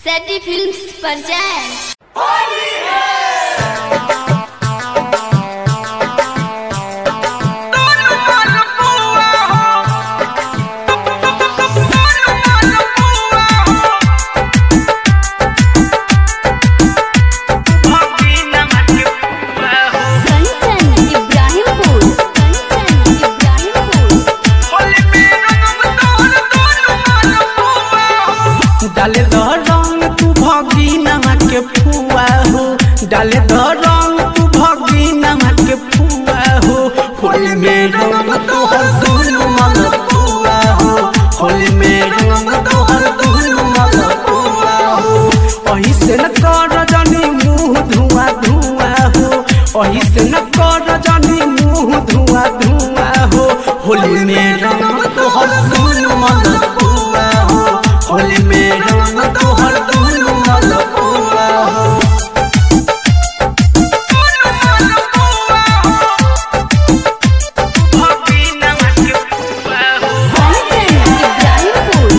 सैटी films पर जाएं कंचन इब्राहिमपुर कंचन इब्राहिमपुर डाले द रंग तू भगी नमक के फुआ हो डाले द रंग तू भगी नमक के फुआ हो होली में रंग तोहर दुनु मल फुआ हो होली में रंग तोहर दुनु मल फुआ हो अही से न कर जनी मुंह धुआं धुआं हो अही से न कर जनी मुंह धुआं धुआं हो होली में रंग तोहर दुनु मल फुआ हो होली में रंग तोहर दुनु मल फुआ हो कंचन इब्राहिमपुर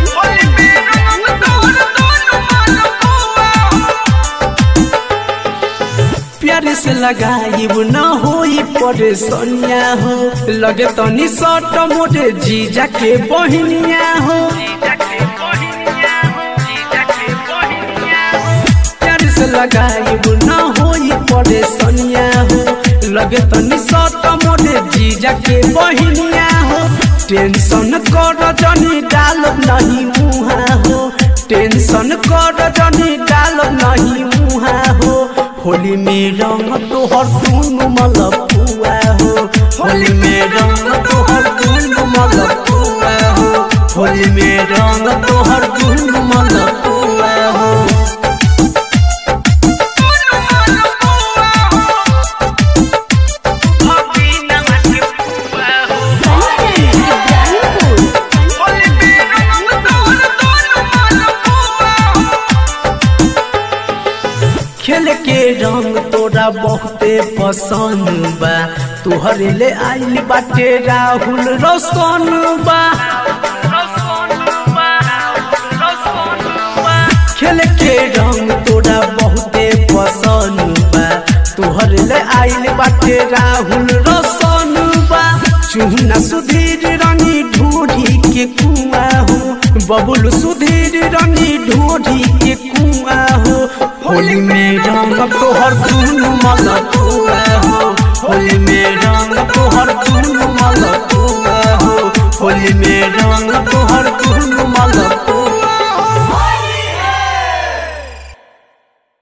प्यारे से लगाई न होई परेशानिया हो लगे तनी सट मोरे जीजा के बहिनिया हो प्यारे से लगाई न होई परेशानिया हो लगे तनी सट मोरे जीजा के बहिनिया हो टेंशन कर जनी डाल नहीं मुहा हो टेंशन कर जनी डाल नहीं मुहा हो होली में रंग तोहर दुनु मल पुआ हो होली में रंग तोहर दुनु मल पुआ हो होली में रंग तोहर दुनु मल पुआ हो कंचन इब्राहिमपुर खेल के रंग तोरा बहुते पसंद बा तोहरे ले आइल बाटे राहुल रोशन बा खेल के रंग तोरा बहुते पसंद बा तोहरे ले आइल बाटे राहुल रोशन बा चूना सुधीर रंगी ढूढ़ी के कुआ हो बबुल सुधीर रंगी ढूढ़ी के कुआ हो होली में रंग तोहर दुनु मल कुआ हो